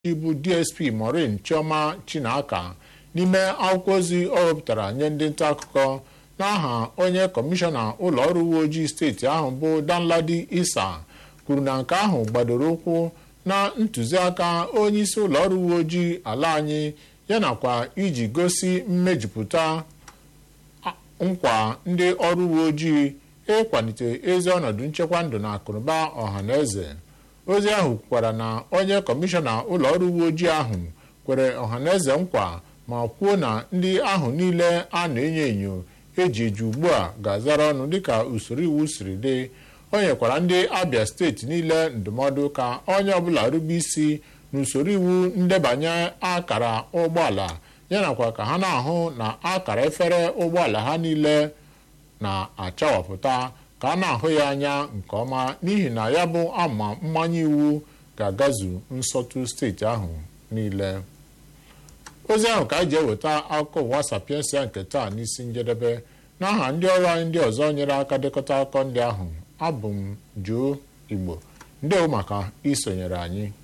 bụ dsp maureen chioma chinaka n'ime akwụkwọ ozi ọ wepụtara nye ndị nta akụkọ n'aha onye kọmishọna ụlọ ọrụ uwe ojii steeti ahụ bụ danladi isa kwuru na nke ahụ gbadoro ụkwụ na ntụziaka onyeisi ụlọ ọrụ uwe ojii ala anyị yanakwa iji gosi mmejupụta nkwa ndị ọrụ uwe ojii ịkwalite ezi ọnọdụ nchekwa ndụ na akụnụba ọha na eze ozi ahụ kwukwara na onye kọmishọna ụlọ ọrụ uwe ojii ahụ kwere ọhaneze nkwa ma kwuo na ndị ahụ niile a na-enyo enyo eji eji ugbu a ga-azara ọnụ dịka usoro iwu siri dị o nyekwara ndị abịa steeti niile ndụmọdụ ka onye ọbụla rube isi n'usoro iwu ndebanye akara ụgbọala yanakwa ka ha na-ahụ na akara efere ụgbọala ha niile na-achawapụta ka a na-ahụ ya anya nke ọma n'ihi na ya bụ ama mmanye iwu ga-agazu nsọtụ steeti ahụ niile ozi ahụ ka anyị ji eweta akụkọ ụwa sapiensia nke taa n'isi njedebe n'aha ndị ọrụ anyị ndị ọzọ nyere aka dekọta akụkọ ndị ahụ abụ m Joe Igbo ndewo maka isonyere anyị